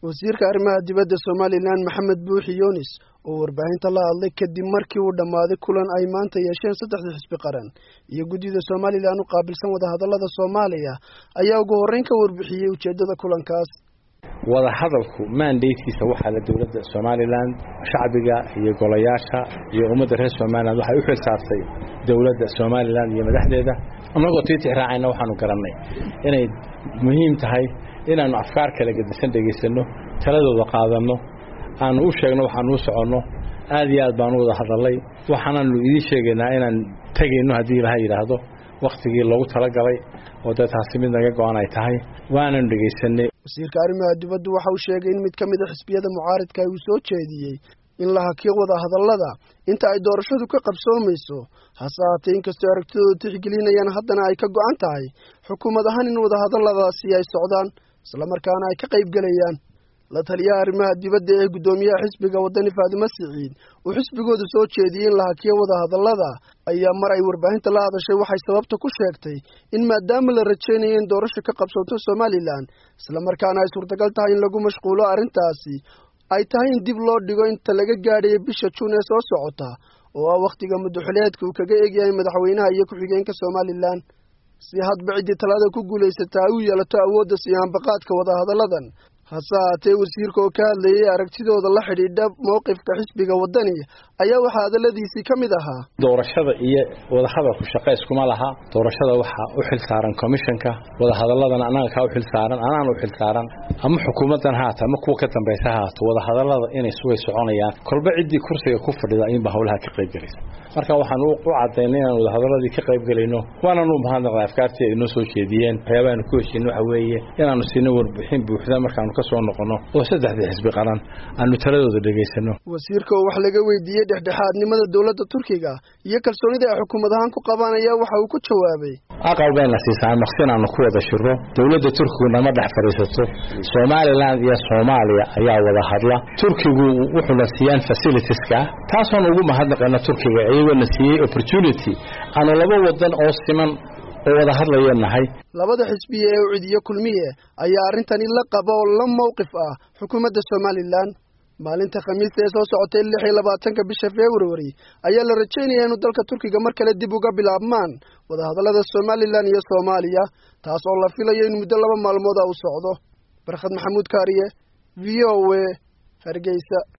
wasiirka arrimaha dibadda somalilan maxamed buuxi yunis oo warbaahinta la hadlay kadib markii uu dhammaaday kulan ay maanta yeesheen saddexda xisbi qaran iyo guddida somalilan u qaabilsan wadahadallada soomaaliya ayaa ugu horreyn ka warbixiyey ujeeddada kulankaas wadahadalku mandatekiisa waxaa la dowladda somalilan shacbiga iyo golayaasha iyo ummadda reer somalilan waxay u xil saartay dowladda somalilan iyo madaxdeeda annagoo tiitix raacayna waxaanu garannay inay muhiim tahay inaannu afkaar kala gedisan dhegaysanno taladooda qaadanno aanu u sheegno waxaanu u soconno aad iyo aad baanu wada hadallay waxaanaanu idiin sheegaynaa inaan tegayno haddii ilaha yidhaahdo wakhtigii loogu talagalay oo dee taasi mid naga go-an ay tahay waananu dhegaysanay wasiirka arrimaha dibaddu waxa uu sheegay in mid ka mid a xisbiyada mucaaridka uu soo jeediyey in la hakiyo wadahadallada inta ay doorashadu ka qabsoomayso hase haatee inkastoo aragtidooda tixgelinayaan haddana ay ka go-an tahay xukuumad ahaan in wadahadalladaasi ay socdaan islamarkaana ay ka qayb gelayaan la taliyaha arrimaha dibadda ee guddoomiyaha xisbiga waddani faadimo siciid uu xisbigooda soo jeediyey in la hakiyo wadahadallada ayaa mar ay warbaahinta la hadashay waxay sababta ku sheegtay in maadaama la rajaynayo in doorasho ka qabsoonto somalilan islamarkaana ay suurtagal tahay in lagu mashquulo arrintaasi ay tahay in dib loo dhigo inta laga gaadhayo bisha juun ee soo socota oo ah wakhtiga muddaxuleedka uu kaga egyahay madaxweynaha iyo ku-xigeenka somalilan si hadba ciddii talada ku guulaysataa ay u yeelato awoodda siyaanbaqaadka wadahadalladan hase haatee wasiirka oo ka hadlayay aragtidooda la xidhiidha mowqifka xisbiga waddani ayaa waxaa hadalladiisii ka mid ahaa doorashada iyo wadahadalku shaqo iskuma laha doorashada waxaa u xil saaran commishanka wadahadaladana annaga kaa u xil saaran anaan u xil saaran ama xukuumaddan haata ama kuwa ka dambaysa haato wadahadallada inay way soconayaan kolba ciddii kursiga ku fadhida ayuunba howlaha ka qayb gelaysa marka waxaanu u cadaynay inaan wadahadaladii ka qayb gelayno waananu mahadnaqnay afkaartii ay noo soo jeediyeen waxyaabahaanu ku heshiin waxa weeye inaanu siino warbixin buuxda markaanu ka soo noqono oo saddexdii xisbi qaran aanu taladooda dhegaysano wasiirka oo wax laga weydiiyey dhexdhexaadnimada dowladda turkiga iyo kalsoonida ay xukuumad ahaan ku qabaan ayaa waxa uu ku jawaabay aqal bayna siisaa maqsi inaanu ku wada shiro dowladda turkigu nama dhex fadhiisato somalilan iyo soomaaliya ayaa wada hadla turkigu wuxuuna siiyaan facilitieska taasoon ugu mahadnaqayna turkiga iyagoona siiyey opportunity aanu laba wadan oo siman oo wada hadlaya nahay labada xisbiye ee ucidiyo kulmiye ayaa arrintani la qaba oo la mowqif ah xukuumadda somalilan maalinta khamiista ee soo socotay lix iyo labaatanka bisha februari ayaa la rajaynaya inuu dalka turkiga mar kale dib uga bilaabmaan wadahadallada somalilan iyo soomaaliya taas oo la filayo in muddo laba maalmood a u socdo barkhad maxamuud kaariye v o a hargeysa